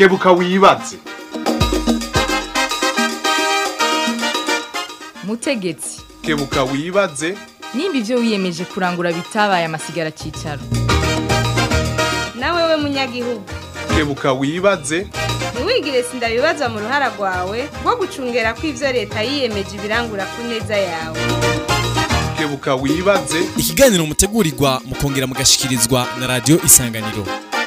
kebuka wibaze mutegetsi kebuka wibaze nimba ibyo wiyemeje kurangura bitabaye amasigara cyicaro nawe we munyagihugu kebuka wibaze ntiwigire sindabibazwa mu ruhara rwawe rwo gucungera ko ibyo leta yiyemeje ibirangura ku neza yawe kebuka wibaze ikiganiro mutegurirwa mukongera mugashikirizwa na radiyo isanganiro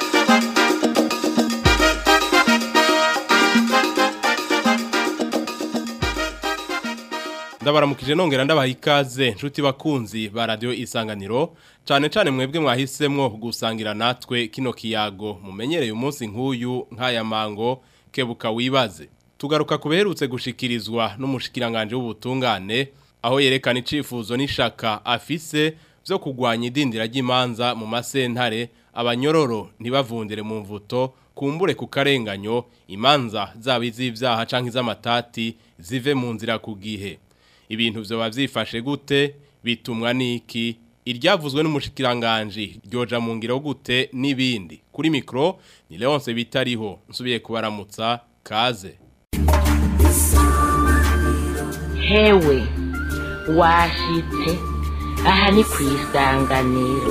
ndabaramukije nongera ndabaha ikaze nshuti bakunzi ba radiyo isanganiro cyane cyane mwebwe mwahisemwo gusangira natwe kino kiyago mumenyereye umunsi nk'uyu nk'aya mango kebuka wibaze tugaruka ku beherutse gushikirizwa n'umushikiranganje w'ubutungane aho yerekana icifuzo n'ishaka afise byo kugwanya idindira ry'imanza mu masentare abanyororo ntibavundire mu mvuto kumbure ku karenganyo imanza zaba iz'ibyaha cyangwa iz'amatati zive mu nzira ku gihe ibintu byoba byifashe gute bitumwa n'iki iryavuzwe n'umushikiranganji ryoja mu ngiro gute n'ibindi kuri mikoro ni leonce bitariho nsubiye kubaramutsa kaze hewe washitse aha ni ku isanganiro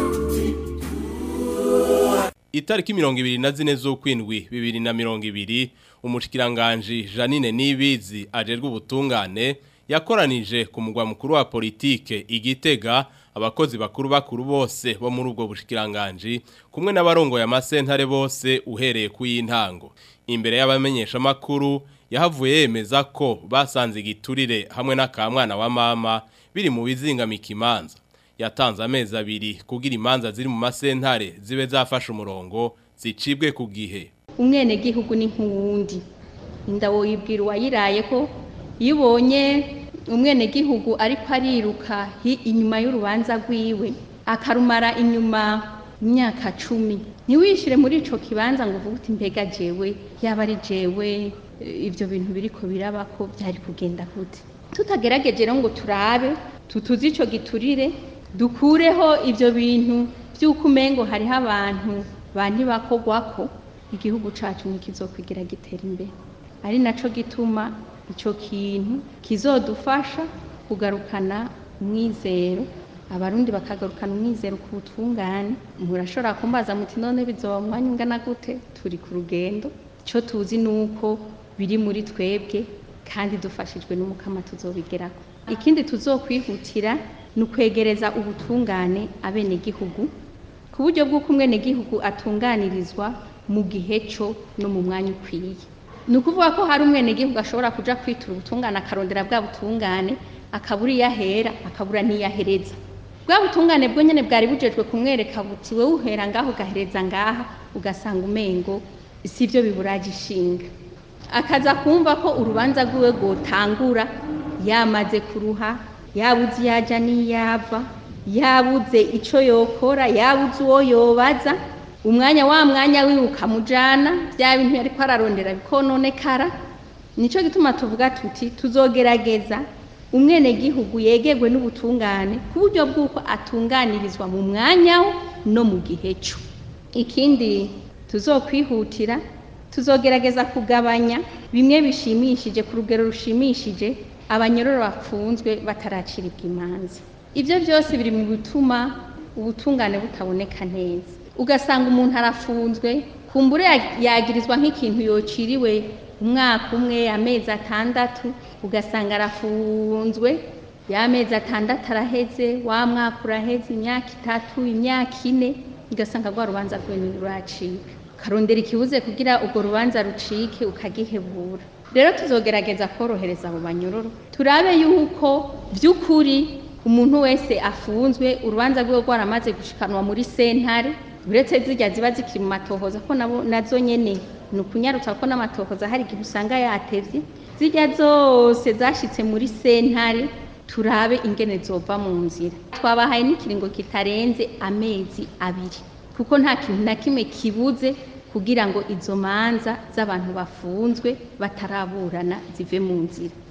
itariki mirongo ibiri na zine z'ukwindwi bibiri na mirongo ibiri umushikiranganji janine nibizi ajerwa ubutungane yakoranije ku mugwa mukuru wa politike igitega abakozi bakuru bakuru bose bo muri ubwo bushikiranganje kumwe n'abarongo ya masentare bose uhereye ku y'intango imbere y'abamenyesha makuru yahavuye yemeza ko basanze igiturire hamwe n'akamwana wa mama biri mu bizingamika imanza yatanze amezi abiri kugira imanza ziri mu masentare zibe zafashe umurongo zicibwe ku gihe umwenegihugu ni nk'uwundi inda woyibwira uwayiraye ko iyo ubonye umwenegihugu ariko ariruka inyuma y'urubanza rwiwe akarumara inyuma imyaka cumi ntiwishyire muri icyo kibanza ngo uvuge uti mbega jewe yaba ari jewe ibyo bintu biri ko biraba ko byari kugenda gute tutagerageje rero ngo turabe tutuze icyo giturire dukureho ibyo bintu by'uko umengo hariho abantu bantibakogwa ko igihugu cyacu ntikizokwigira gitera imbere ari nacyo gituma icyo kintu kizodufasha kugarukana umwizero abarundi bakagarukana umwizero ku butungane murashobora kumbaza muti none bizoba mu mwanya ungana gute turi ku rugendo icyo tuzi ni uko biri muri twebwe kandi dufashijwe n'umukama tuzobigeraho ikindi tuzokwihutira ni ukwegereza ubutungane abenegihugu ku buryo bw'uko umwenegihugu atunganirizwa mu gihe cyo no mu mwanya ukwiye ni ukuvuga ko hari umwenegihugu ashobora kujya kwitura ubutungane akarondera bwa butungane akabura iyo ahera akabura n'iyo ahereza bwa butungane bwo nyine bwari bujejwe kumwereka buti wowe uhera ngaho ugahereza ngaha ugasanga umengo si ibyo biburaje ishinga akaza kumva ko urubanza rwiwe rwotangura yamaze kuruha yabuze iyo ajya n'iyava yabuze icyo yokora yabuze uwo yobaza umwanya wa mwanya wiwe ukamujyana bya bintu yari ararondera bikononekara nicyo gituma tuvuga tuti tuzogerageza umwenegihugu yegerwe n'ubutungane ku buryo bw'uko atunganirizwa mu mwanya we no mu gihe cyo ikindi tuzokwihutira tuzogerageza kugabanya bimwe bishimishije ku rugero rushimishije abanyororo bafunzwe bataraciribwa imanza ibyo byose biri mu bituma ubutungane butaboneka neza ugasanga umuntu arafunzwe kumbure yagirizwa nk'ikintu yociriwe umwaka umwe amezi atandatu ugasanga arafunzwe y'amezi atandatu araheze wa mwaka uraheze imyaka itatu imyaka ine ugasanga rwa rubanza rw'ibintu ruracika ukarondera ikibuze kugira urwo rubanza rucike ukagihebura rero tuzogerageza korohereza abo banyororo turabe yuko by'ukuri umuntu wese afunzwe urubanza rwe rwaramaze gushikanwa muri sentare uretse zijya ziba zikiri mu matohoza ko nabo nazo nyene ni ukunyarutsa ko n'amatohoza hari igihe usanga yatevye zijya zose zashitse muri sentare turabe ingene zova mu nzira twabahaye n'ikiringo kitarenze amezi abiri kuko nta kintu na kimwe kibuze kugira ngo izo manza z'abantu bafunzwe bataraburana zive mu nzira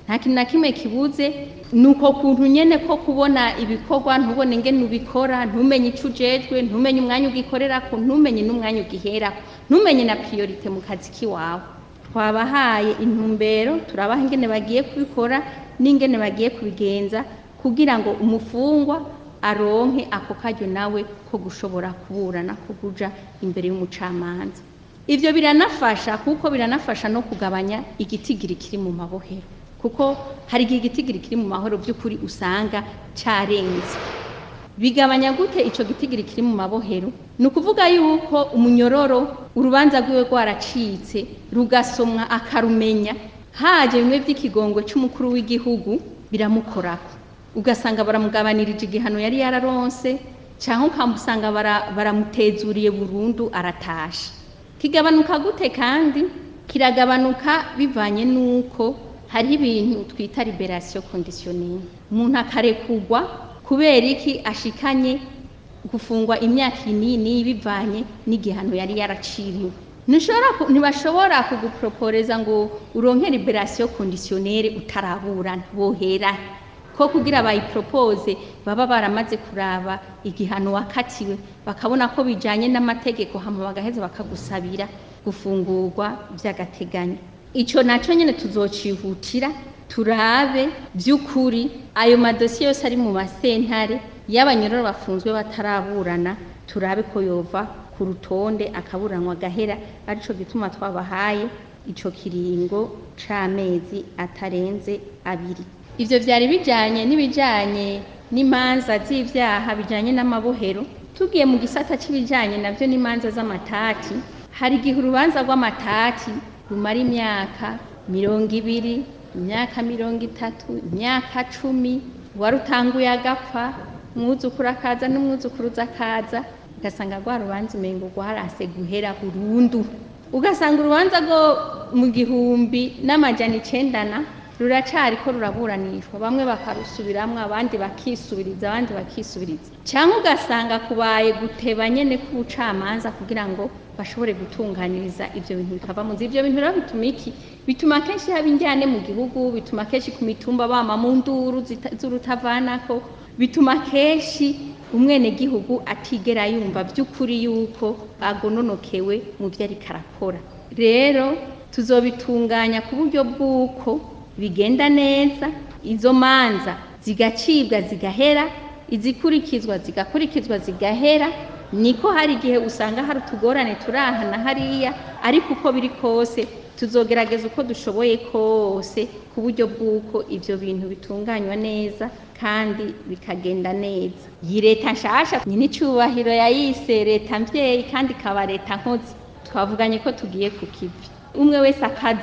nta kintu na kimwe kibuze ni uko kuntu nyene ko kubona ibikorwa ntubone ingene ubikora ntumenye ico ujejwe ntumenye umwanya ugikorerako ntumenye n'umwanya ugiherako ntumenye na priorite mu kazi k'iwawe twabahaye intumbero turabaha ingene bagiye kubikora n'ingene bagiye kubigenza kugira ngo umufungwa aronke ako karyo nawe ko gushobora kuburana ko kuja imbere y'umucamanza ivyo biranafasha kuko biranafasha no kugabanya igitigiri kiri mu mabohero kuko hari igihe igitigiri kiri mu mahoro by'ukuri usanga carenze bigabanya gute ico gitigiri kiri mu mabohero ni ukuvuga yuko umunyororo urubanza rwiwe rwaracitse rugasomwa akarumenya haje bimwe by'ikigongo c'umukuru w'igihugu biramukorako ugasanga baramugabanirije igihano yari yararonse cyangwa ukamusanga bara- baramutezuriye burundu aratasha kigabanuka gute kandi kiragabanuka bivanye n'uko hariho ibintu twita liberation conditionnelle umuntu akarekugwa kubera iki ashikanye gufungwa imyaka inini bivanye n'igihano yari yaraciriwe Ntushobora ku- ntibashobora kuguproporeza ngo uronke liberation conditionnelle utaraburana bohera ko kugira bayipropose baba baramaze kuraba igihano wakatiwe bakabona ko bijanye n'amategeko hama bagaheza bakagusabira gufungurwa by'agateganyo ico naco nyene tuzocihutira turabe by'ukuri ayo madosiye yose ari mu masentare y'abanyororo bafunzwe bataraburana turabe ko yova ku rutonde akaburanwa agahera arico gituma twabahaye ico kiringo c'amezi atarenze abiri ivyo vyari bijanye n'ibijanye n'imanza z'ivyaha bijanye n'amabohero tugiye mu gisata c'ibijanye navyo n'imanza z'amatati hari igihe urubanza rw'amatati rumara imyaka mirongo ibiri imyaka mirongo itatu imyaka cumi warutanguye agapfa umwuzukuru akaza n'umwuzukuruza akaza ugasanga rwa rubanza umengo rwarase guhera burundu ugasanga urubanza rwo mu gihumbi n'amajana icendana ruracari ko ruraburanishwa bamwe bakarusubiramwo abandi bakisubiriza abandi bakisubiriza cyangwa ugasanga kubaye guteba nyene k'ubucamanza kugira ngo bashobore gutunganiriza ivyo bintu bikava mu nzira ivyo bintu rero bituma iki bituma kenshi haba injyane mu gihugu bituma kenshi ku mitumba bama mu nduru zita- z'urutavanako bituma kenshi umwenegihugu atigera yumva by'ukuri yuko agononokewe mu byo ariko arakora rero tuzobitunganya ku buryo bw'uko bigenda neza izo manza zigacibwa zigahera izikurikizwa zigakurikizwa zigahera niko hari igihe usanga hari utugorane turahana hariya ariko uko biri kose tuzogerageza uko dushoboye kose ku buryo bw'uko ibyo bintu bitunganywa neza kandi bikagenda neza iyi leta nshasha nyine icyubahiro yayise leta mbyeyi kandi ikaba leta nkozi twavuganye ko tugiye ku kivi umwe wese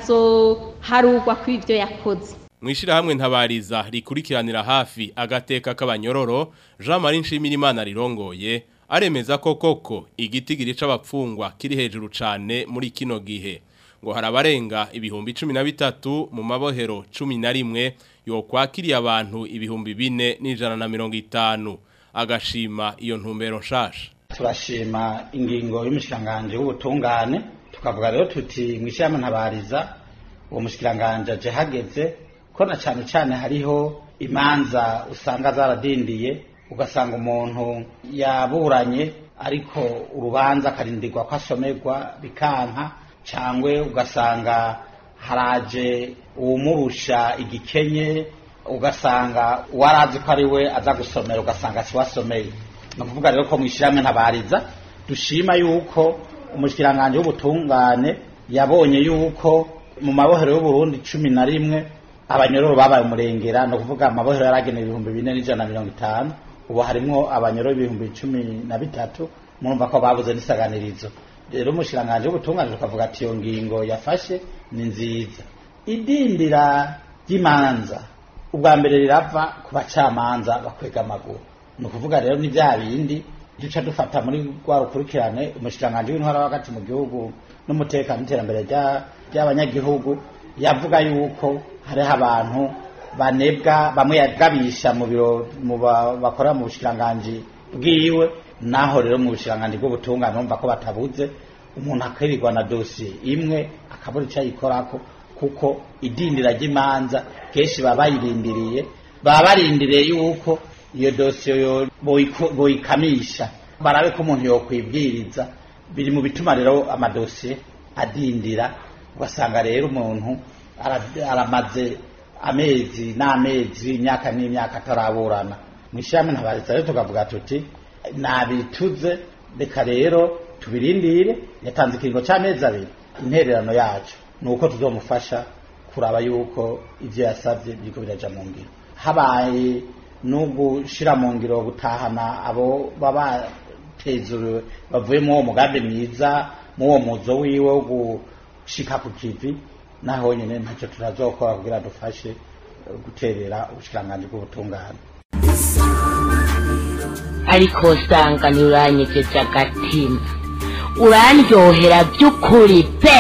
akazoharugwa ku ibyo yakoze Mwishirahamwe ntabariza rikurikiranira hafi agateka k'abanyororo Jean Marie Nshimirimana rirongoye aremeza ko koko igitigiri c'abapfungwa kiri hejuru cane muri kino gihe ngo harabarenga ibihumbi 13 mu mabohero 11 yo kwakiriye abantu ibihumbi bine n'ijana na mirongo itanu agashima iyo ntumbero nshasha turashima ingingo y'umushikiranganje w'ubutungane tukavuga rero tuti mwishyirahamwe ntabariza uwo mushikiranganje aje hageze ko na cyane cyane hariho imanza usanga zaradindiye ugasanga umuntu yaburanye ariko urubanza akarindirwa ko asomerwa bikanka cyangwa ugasanga haraje uwumurusha igikenye ugasanga uwarazi ko ari we aza gusomera ugasanga si wasomeye ni ukuvuga rero ko mwishyirahamwe ntabariza dushima yuko umushyiranganje w'ubutungane yabonye yuko mu mabohero y'uburundi cumi na rimwe abanyororo babaye umurengera ni ukuvuga amabohero yaragenewe ibihumbi bine n'ijana na mirongo itanu ubu harimwo abanyororo ibihumbi cumi na bitatu murumva ko babuze n'isaganirizo rero umushyiranganje w'ubutungane tukavuga ati iyo ngingo yafashe ni nziza idindira ry'imanza ubwa mbere rirava ku bacamanza bakwega amaguru ni ukuvuga rero ni bya bindi duca dufata muri rwa rukurikirane umushikiranganji w'intwara hagati mu gihugu n'umutekano n'iterambere rya- ry'abanyagihugu yavuga yuko hariho abantu banebwa bamwe yagabisha mu biro mu ba- bakorera mu bushikiranganji bwiwe naho rero mu bushikiranganji bw'ubutungane bumva ko batabuze umuntu akirirwa na dosiye imwe akabura icyo ayikorako kuko idindira ry'imanza kenshi baba bayirindiriye baba barindiriye yuko iyo dosiye yo- boyiko- boyikamisha barabe ko umuntu yokwibwiriza biri mu bituma rero amadosiye adindira ugasanga rero umuntu ara- aramaze amezi n'amezi imyaka n'imyaka ataraburana mu ishyirahamwe ntabariza rero tukavuga tuti nabituze reka rero tubirindire yatanze ikiringo cy'amezi abiri intererano yacu ni uko tuzomufasha kuraba yuko ibyo yasabye biriko biraja mu ngiro habaye no gushira mu ngiro gutahana abo baba batezuriwe bavuye mu uwo mugambi mwiza mu uwo muzo wiwe wo gushika ku kivi naho nyine ntacyo turazokora kugira dufashe eh, guterera ubushikiranganji bw'ubutungane ariko usanga ntiuranyegeje agatima urandyohera by'ukuri pe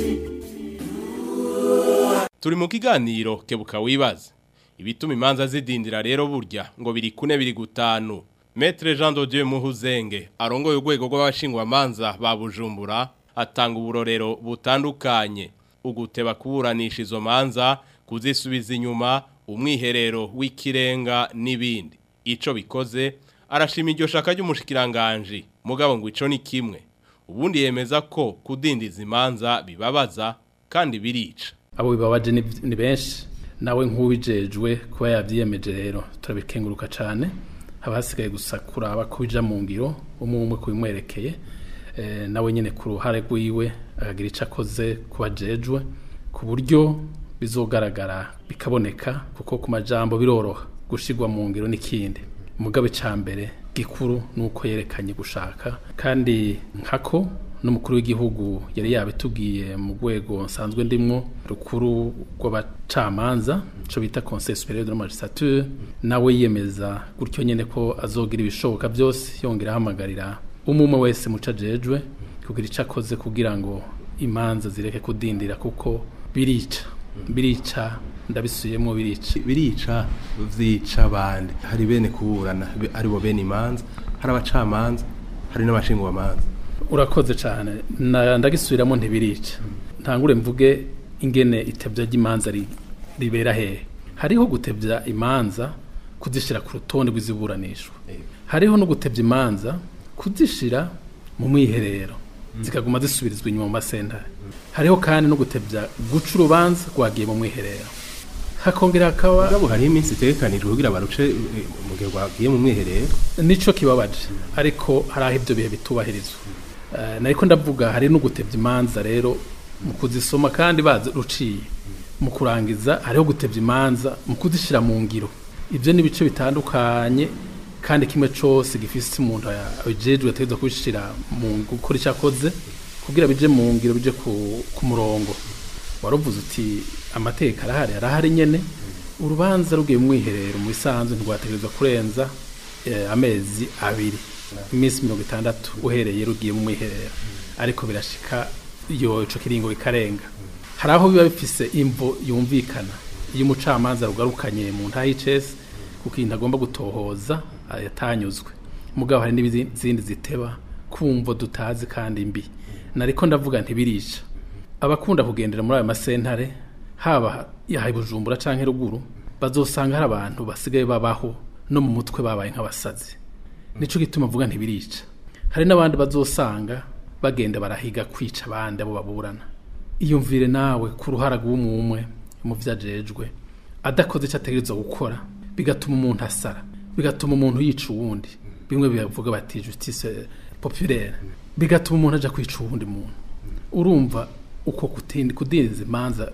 Turi mu kiganiro kebuka wibaze. Ibituma imanza zidindira rero burya ngo biri kune biri gutanu. Maître Jean de Dieu Muhuzenge arongoye urwego rw'abashingwa manza ba Bujumbura atanga uburorero butandukanye. Uguteba kuburanisha izo manza kuzisubiza inyuma umwiherero w'ikirenga n'ibindi. Ico bikoze arashima iryo shaka ry'umushikiranganje mugabo ngo ico ni kimwe. Ubundi yemeza ko kudindiza imanza bibabaza kandi birica. abo bibabaje ni ni benshi nawe nk'uwijejwe kuba yabyiyemeje rero turabikenguruka cyane haba hasigaye gusa kuraba ko bija mu ngiro umwe umwe kubimwerekeye eh, nawe nyine ku ruhare rwiwe akagira icyo akoze ku bajejwe ku buryo bizogaragara bikaboneka kuko ku majambo biroroha gushigwa mu ngiro n'ikindi mugabe ca mbere gikuru nuko yerekanye gushaka kandi nkako n'umukuru w'igihugu yari yabitubwiye mu rwego nsanzwe ndimwo rukuru rw'abacamanza cyo bita conseil supérieur de la magistrature nawe yiyemeza gutyo nyene ko azogira ibishoboka byose yongera ahamagarira umwe wese muca ajejwe kugira icyo akoze kugira ngo imanza zireke kudindira kuko birica birica ndabisubiyemo birica birica vyica abandi hari bene kuburana be- aribo bene imanza hari abacamanza hari n'abashingwa manza urakoze cyane Na- ndagisubiramo ntibirica ntangure mvuge ingene itebya ry'imanza ri- ribera hehe hariho gutebya imanza kuzishyira ku rutonde rw'iziburanishwa hariho no gutebya imanza kuzishyira mu mwiherero zikaguma zisubirizwa inyuma mu masentare hariho kandi no gutebya guca urubanza rwagiye mu mwiherero hakongera hakaba mugabo hariho iminsi itegekanijwe kugira baruce eh, mu gihe rwagiye mu mwiherero nico kibabaje ariko hari aho ibyo bihe bitubahirizwa Eh, nariko ndavuga hari no gutebya imanza rero mu kuzisoma kandi bazi ruciye mu kurangiza hariho gutebya imanza mu kuzishyira mu ngiro ibyo ni ibice bitandukanye kandi kimwe cyose gifise umuntu abijejwe ategerezwa kubishyira mu gukora icyo akoze kugira bije mu ngiro bije ku, ku murongo waruvuze uti amateka arahari arahari nyene urubanza rugiye mu mwiherero mu bisanzwe ntirwategerezwa kurenza eh, amezi abiri iminsi mirongo itandatu uhereye rugiye mu mwiherero ariko birashika iyo ico kiringo bikarenga hari aho biba bifise imvo yumvikana iyo umucamanza rugarukanye mu ntaha y'icesi kuko ikintu agomba gutohoza ah, yatanyuzwe mugabo hari n'izindi ziteba kumvo dutazi kandi mbi nariko ndavuga ntibirica abakunda kugendera muri ayo masentare haba yahaye bujumbura canke ruguru bazosanga hari abantu basigaye babaho no mu mutwe babaye nk'abasazi nico gituma mvuga ntibirica hari n'abandi bazosanga bagenda barahiga kwica abandi abo baburana iyumvire nawe ku ruhara rw'umwe mu vyajejwe adakoze icyo ategerezwa gukora bigatuma umuntu asara bigatuma umuntu yica uwundi bimwe bivuga bati justice populaire bigatuma umuntu aja kwica uwundi muntu urumva uko kutindi kudindiza imanza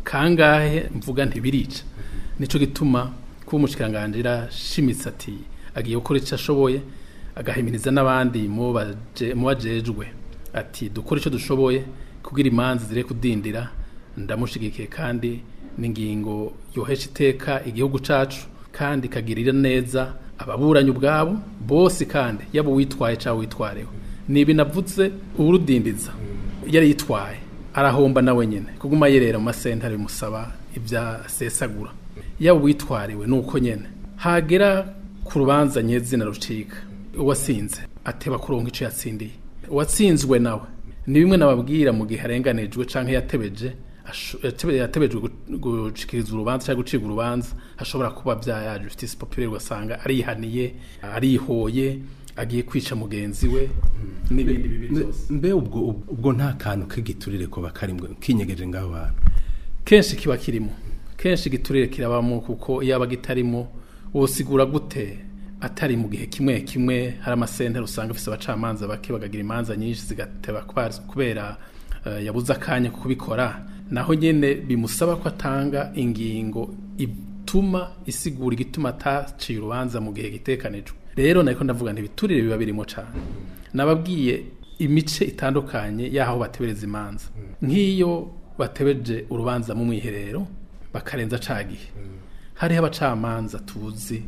kangahe mvuga ntibirica nico gituma kuba umushikiranganje shimitse ati agiye gukora icyo ashoboye agahimiriza n'abandi mu baje- mu bajejwe ati dukore icyo dushoboye kugira imanza zire kudindira ndamushigikiye kandi n'ingingo yohesha iteka igihugu cacu kandi ikagirira neza ababuranyi ubwabo bose kandi yaba uwitwaye cyangwa witwarewe nibi navuze urudindiza yari yitwaye arahomba nawe nyine kuguma yerera mu masentare bimusaba ibya sesagura yaba uwitwariwe nuko nyene hagera ku rubanza nyezina rucika uwasinze ateba kuronka ico yatsindiye uwatsinzwe nawe ni bimwe nababwira mu gihe arenganijwe canke yatebeje asho- yatebe- yatebejwe gu- gushikiriza urubanza cyangwa gucibwa urubanza hashobora kuba bya justice populaire ugasanga arihaniye arihoye agiye kwica mugenzi we n'ibindi bibi byose mbe ubwo ubwo nta kantu k'igiturire ko bakarimwe kinyegeje ngaho hantu kenshi kiba kirimo kenshi igiturire kirabamo kuko iyo aba gitarimo wosigura gute atari mu gihe kimwe kimwe hari amasentare usanga afise abacamanza bake bakagira imanza nyinshi zigateba kwa- kubera eh, yabuze akanya ko kubikora naho nyene bimusaba ko atanga ingingo ituma isigura igituma ataciye urubanza mu gihe gitekanijwe rero nariko ndavuga nti ibiturire biba birimo cane nababwiye imice itandukanye y'aho batebereza imanza nk'iyo batebeje urubanza mu mwiherero bakarenza ca gihe hariho abacamanza tuzi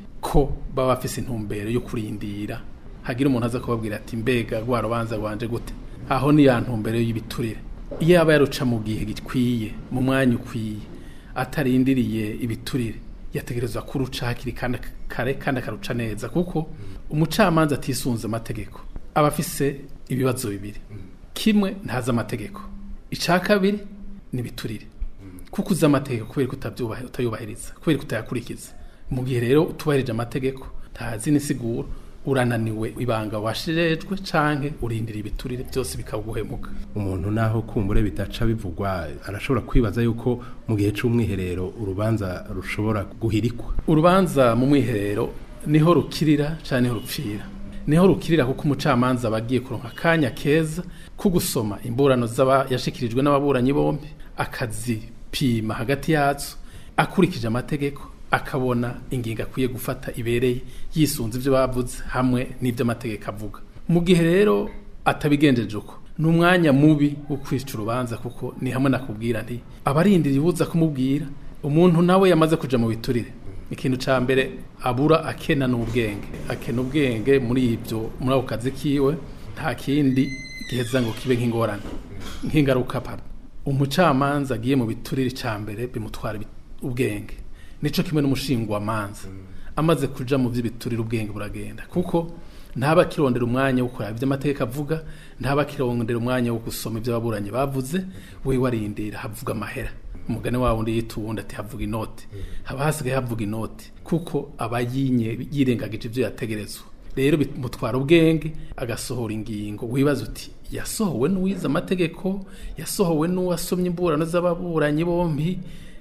ko baba bafise intumbero yo kurindira hagira umuntu aza kubabwira ati mbega rwa rubanza rwanje gute aho ni ya ntumbero y'ibiturire iyo yaba yaruca mu gihe gikwiye mu mwanya ukwiye atarindiriye ibiturire yategerezwa kuruca hakiri kandi kare kandi akaruca neza kuko umucamanza atisunze amategeko aba afise ibibazo bibiri kimwe ntazi amategeko icya kabiri ni ibiturire kuko uzi amategeko kubera ko utabyubahe utayubahiriza kubera ko utayakurikiza mu gihe rero utubahirije amategeko ntazi n'isiguro urananiwe ibanga washirejwe canke urindira ibiturire byose bikaguhemuka umuntu naho kumbure bidaca bivugwa arashobora kwibaza yuko mu gihe c'umwiherero urubanza rushobora guhirikwa urubanza mu mwiherero niho rukirira cyane niho rupfira niho rukirira kuko umucamanza aba agiye kuronka akanya keza ko gusoma imburano z'aba yashikirijwe n'ababuranyi bombi akazipima hagati yazo akurikije amategeko akabona ingingo akwiye gufata ibereye yisunze ibyo bavuze hamwe n'ibyo amategeko avuga mu gihe rero atabigenjeje uko ni umwanya mubi wo kwica urubanza kuko ni hamwe nakubwira nti abarindira ibuza kumubwira umuntu nawe yamaze kuja mu biturire ikintu ca mbere abura akena n'ubwenge akena ubwenge muri ibyo muri ako kazi kiwe nta kindi giheza ngo kibe nk'ingorane nk'ingaruka pardon umucamanza agiye mu biturire ca mbere bimutwara ibi- ubwenge nico kimwe n'umushingwamanza amaze kuja mu vy'ibiturire ubwenge buragenda kuko ntaba akirondera umwanya wo kuraba ibyo amategeko avuga ntaba akirondera umwanya wo gusoma ibyo ababuranyi bavuze we warindira havuga amahera umugani wa wundi yita uwundi ati havuga inoti haba hasigaye havuga inoti kuko aba yinye yirengagije ibyo yategerezwa rero bimutwara ubwenge agasohora ingingo wibaza uti yasohowe n'uwize amategeko yasohowe n'uwasomye imburano z'ababuranyi bombi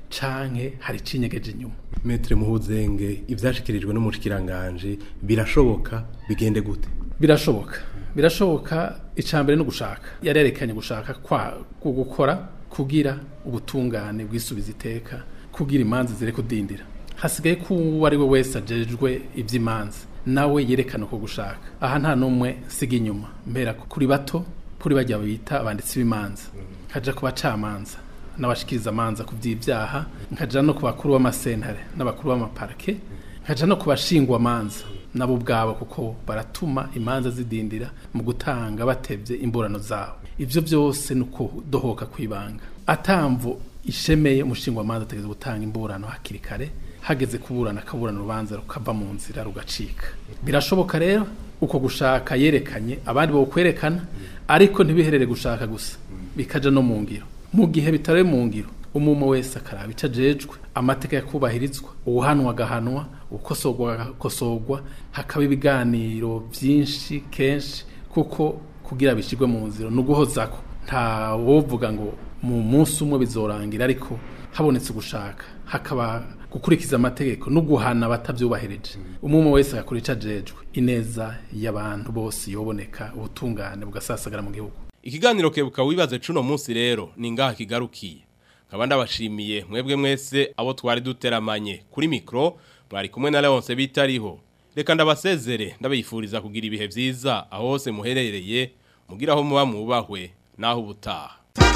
canke hari icinyegeje inyuma metre muhuzenge ivyashikirijwe n'umushikiranganje birashoboka bigende gute birashoboka birashoboka icambere no gushaka yarerekanye gushaka kwa ku gukora kugira ubutungane bwisubiza iteka kugira imanza zire kudindira hasigaye ko uwo ari we wese ajejwe iby'imanza nawe yerekana uko gushaka aha nta n'umwe siga inyuma mbera kuri bato kuri bajya bita abanditsi b'imanza kaja ku bacamanza n'abashikiriza amanza ku by'ibyaha nkaja no ku bakuru b'amasentare n'abakuru b'amaparike nkaja no ku bashingwa amanza nabo ubwabo kuko baratuma imanza zidindira mu gutanga batevye imburano zabo ivyo byose ni ukudohoka kw'ibanga atamvu ishemeye umushingwa amanza ategeza gutanga imburano hakiri kare hageze kuburana akaburana urubanza rukava mu nzira rugacika birashoboka rero uko gushaka yerekanye abandi bo kwerekana ariko ntibiherere gushaka gusa bikaja no mu ngiro mu gihe bitari mu ngiro umuma wese akaraba ico ajejwe amateka yakubahirizwa uwuhanwa agahanwa ukosorwa agakosorwa hakaba ibiganiro vyinshi kenshi kuko kugira bishirwe mu nzira ni uguhozako nta wovuga ngo mu munsi umwe bizorangira ariko habonetse ugushaka hakaba gukurikiza amategeko no guhana abatavyubahirije umwe wese agakora ico ajejwe ineza y'abantu bose yoboneka ubutungane bugasasagara mu gihugu Ikiganiro kebuka wibaze cuno munsi rero ni ngaha kigarukiye. Nkaba ndabashimiye mwebwe mwese abo twari duteramanye kuri mikro mwari kumwe na Leonce bitariho. Reka ndabasezere ndabifuriza kugira ibihe vyiza aho hose muherereye mugira aho muba mubahwe naho ubutaha.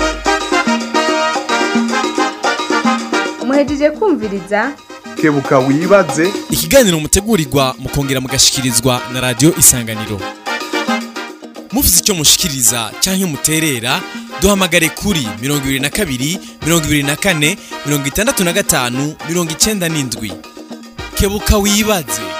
muhejeje kumviriza kebuka wibaze ikiganiro mutegurirwa mukongera mugashikirizwa na radio isanganiro mufite icyo mushikiriza cyangwa muterera duhamagare kuri 22 24 65 97 kebuka wibaze